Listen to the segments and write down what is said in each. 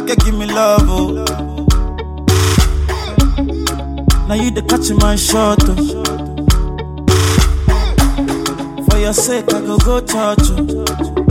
like you give me love, oh. Now you the catch my shot, oh. For your sake, I go go church, oh.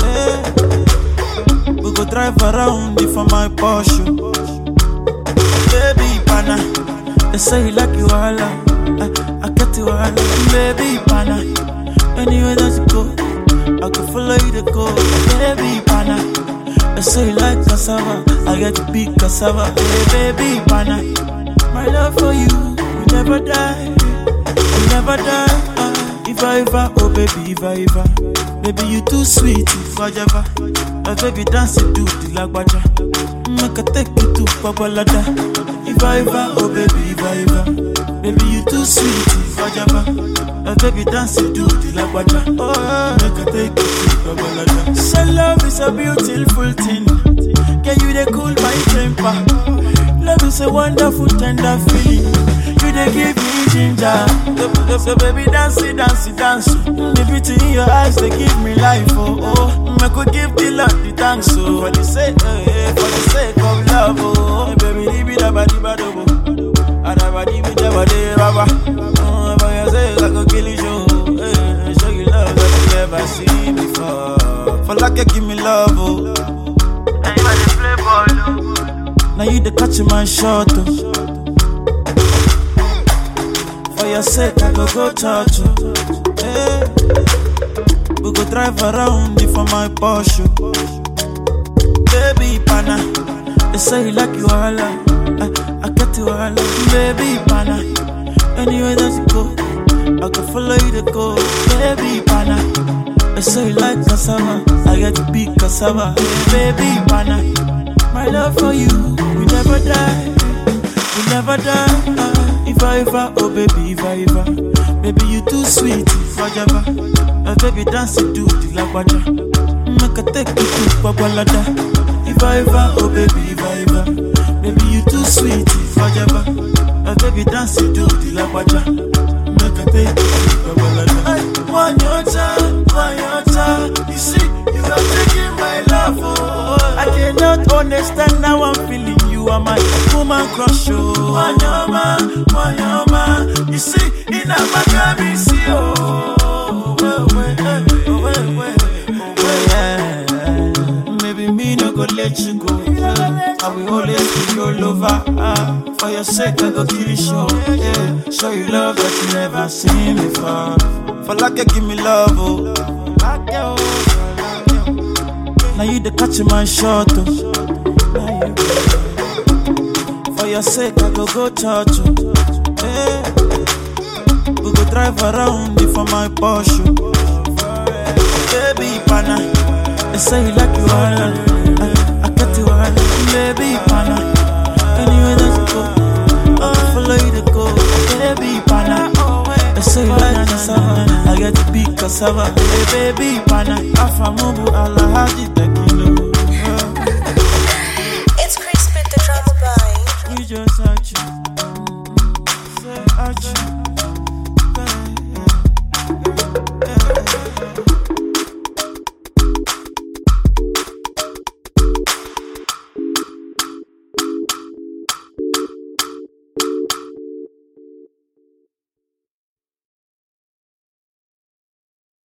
Hey. We go drive around it for my Porsche. Baby, pana, they say you like you all, I, I get you all, baby, pana. Anywhere that you go, I can follow you to go, baby, pana. They say you like cassava, I get to big cassava, hey, baby, pana. My love for you, will never die, will never die. Ah, if I ever, oh baby, if I ever, baby you too sweet, if I ever, oh baby dance it to the lagwaja, make I take you to Babalada. If I ever, oh baby, if I ever, baby you too sweet, if I ever, oh baby dance it to the lagwaja, oh make I take you to Babalada. So love is a beautiful thing, can you they cool my temper? Love is a wonderful, tender feeling. You they give me ginger. So, so baby, dance it, dance it, dance. The beauty in your eyes, they give me life. Oh, oh. I could give the Lord the thanks. Oh, for the sake, eh, eh, for the sake of love. Oh, hey, baby, leave it up, di ba do Adabadi bi jabade baba. Oh, for your sake, I go kill you. Show, eh, show you love that you never seen before. For like you give me love. Oh. Now you are the play ball, oh. Now you the catch my shot, oh. For your sake, I go go church, oh. Hey. We go drive around it for my Porsche. Baby, pana. They say you like you all, I, I get you all, baby, pana. Anywhere that you go, I can follow you to go, baby, pana. They say you like cassava, I get to big cassava, baby, pana. My love for you, we never die, we never die. Ah, if I ever, oh baby, if I ever, baby you too sweet, if I ever, oh baby dance it to the lagwaja, make I take you to Babalada. If I ever, oh baby, if I ever, baby you too sweet, if I ever, oh baby dance it to the lagwaja, make I take you to Babalada. One your time, one your time, you see, you are taking my love, oh. I cannot understand how I'm feeling. You are my woman crush, oh. Wanyama, wanyama. You see, in a magami, see, oh. Well, well, eh, oh, well, well, oh, well, yeah. Maybe me no go let you go. I will always be your lover. Ah, for your sake, I go kill you, show. Yeah. Show you love that you never seen before. For like you give me love, oh. Like you, like you. Now you the catch my shot, oh. Now you. For your sake, I go go church, oh. Hey. We go drive around it for my Porsche. Baby, pana. They say you like you all, I, I get you all, baby, pana. Anywhere that you go, I follow you to go, baby, pana. They say you like cassava, I get to big cassava, hey, baby, pana. Afamubu ala hadi tekilo. It's Crispin the drama boy. We just at you, say at you.